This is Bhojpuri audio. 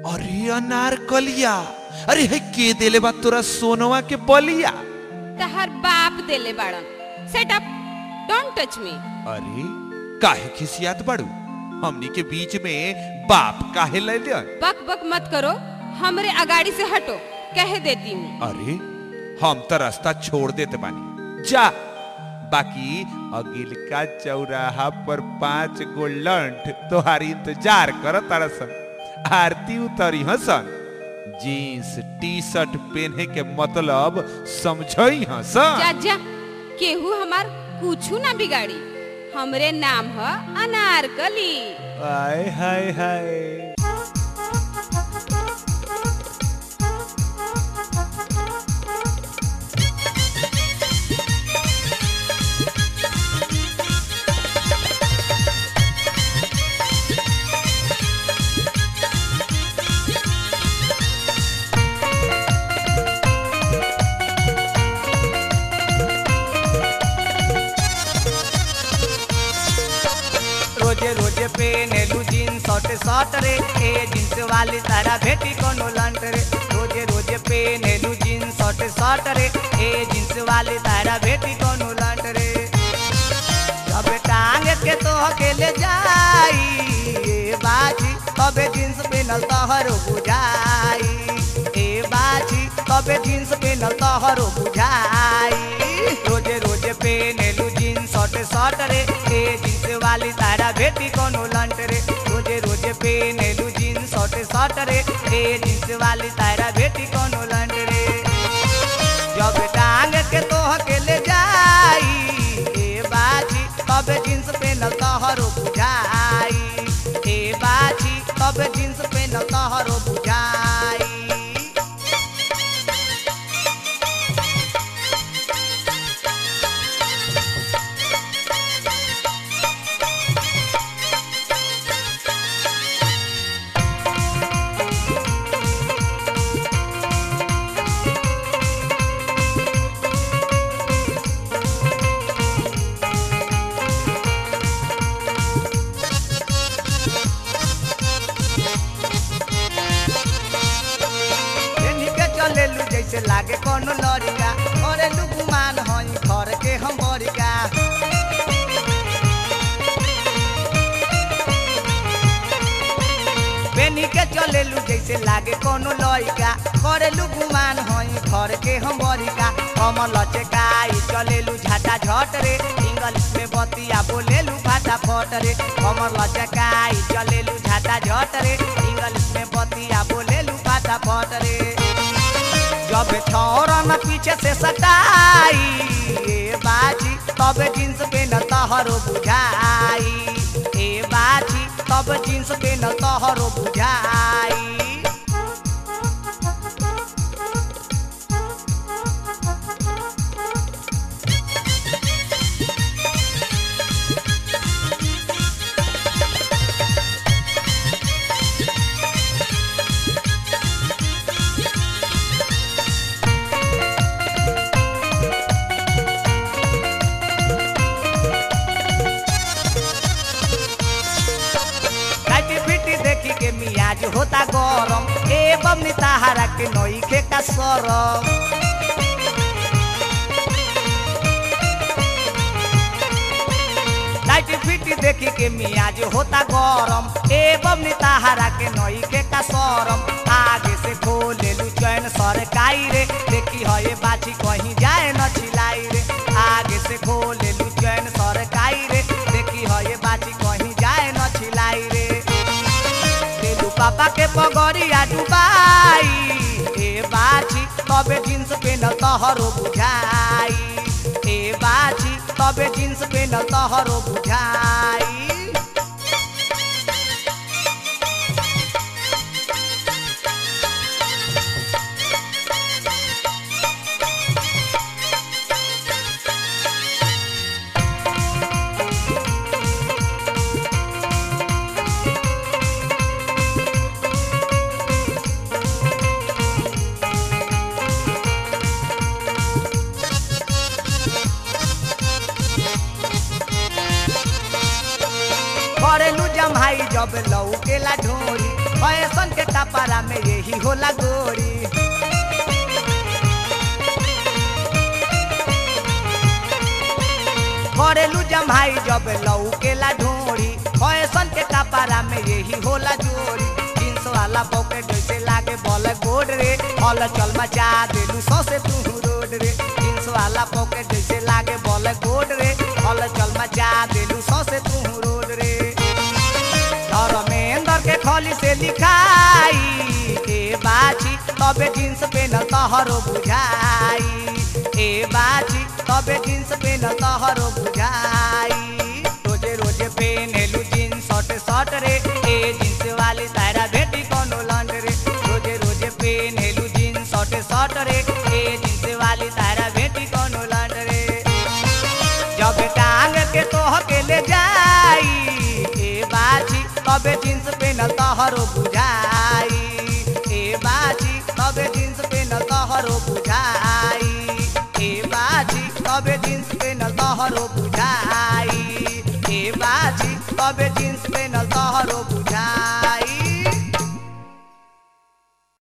अरे अनारकलिया अरे है के देले बा तोरा सोनवा के बलिया तहर बाप देले बाड़न set up don't touch me अरे काहे खिसियात बड़ू हमनी के बीच में बाप काहे ले लिया बक बक मत करो हमरे अगाड़ी से हटो कह देती हूँ अरे हम तो रास्ता छोड़ देते बानी जा बाकी अगिल का चौराहा पर पांच गो लंठ तोहारी इंतजार कर तरसन आरती उतरी हसन जीन्स टी शर्ट पहने के मतलब समझई हसन जा जा केहू हमार कुछू ना बिगाड़ी हमरे नाम ह अनारकली हाय हाय हाय रोजे रोजे पेनेलू जीन्स शर्ट शर्ट रे ए जीन्स वाली तारा भेटी कोनो लंट रे रोजे रोजे पेनेलू जीन्स शर्ट शर्ट रे ए जीन्स वाली तारा भेटी कोनो लंट रे जब टांग के तो अकेले जाई ए बाजी तबे जीन्स पेनल तोहरो बुझाई ए बाजी तबे जीन्स पेनल तोहरो बुझाई रोजे रोजे पेनेलू जीन्स शर्ट शर्ट रे ए जीन्स वाली तारा भेटी कोनो लंट रे रोजे रोजे पेनेलू जीन्स शर्ट शर्ट रे ए जीन्स वाली तारा भेटी कोनो लंट रे जब टांग के तो अकेले जाई ए बाजी तब जींस पेनल तोहरो बुझाई ए बाजी तब जींस पेनल तोहरो बुझाई एनी के चलेलू जैसे लागे कोनो लड़िका करेलू गुमान हई घर के हम बड़िका बेनी के चलेलू जैसे लागे कोनो लड़िका करेलू गुमान हई घर के हम बड़िका कमल चेकाई चलेलू झाटा झट रे इंग्लिश में बतिया बोलेलू फाटा फट रे कमल चेकाई चलेलू झाटा झट रे इंग्लिश में बतिया बोलेलू फाटा फट रे जब ठौरन पीछे से सटाई ए बाजी तब जींस पेन तहरो बुझाई ए बाजी तब जींस पेन तहरो बुझाई काटी पिटी देखी के मियाज होता गरम ए बमनी ताहारा के नई के का सरम लाइट फिटी देखी के मियाज होता गरम ए बमनी ताहारा के नई के का सरम आगे से खोले लू चैन सरकाई रे देखी है ये बाछी कहीं जाए न छिलाई रे आगे से खोले लू चैन सरकाई रे देखी है ये बाछी कहीं जाए न छिलाई रे तेलू पापा के पगड़िया डुबाई ए बाछी तबे जींस पेन तहरो बुझाई ए बाछी तबे जींस पेन तहरो बुझाई करेलू जमाई जब लौकेला ढोरी फैशन के कपड़ा में यही होला गोरी करेलू जमाई जब लौकेला ढोरी फैशन के कपड़ा में यही होला जोरी जींस वाला पॉकेट जैसे लागे बॉल गोड रे हल चल मचा देलू सौसे तू रोड रे जींस वाला पॉकेट जैसे लागे बॉल गोड रे हल चल मचा देलू सौसे तू रोड रे धर्मेंद्र के खोली से लिखाई ए बाची तबे जींस पेनल तहरो बुझाई ए बाची तबे जींस पेनल तहरो बुझाई रोजे रोजे पेनेलू जींस शर्ट शर्ट रे ए जींस वाली तारा भेटी कोनो लंड रे रोजे रोजे पेनेलू जींस शर्ट शर्ट रे ए जींस वाली तारा भेटी कोनो लंड रे जब टांग के तोह के ले जाई ए बाजी तबे जींस पेनल तहरो बुझाई ए बाजी तबे जींस पेनल तहरो बुझाई ए बाजी तबे जींस पेनल तहरो बुझाई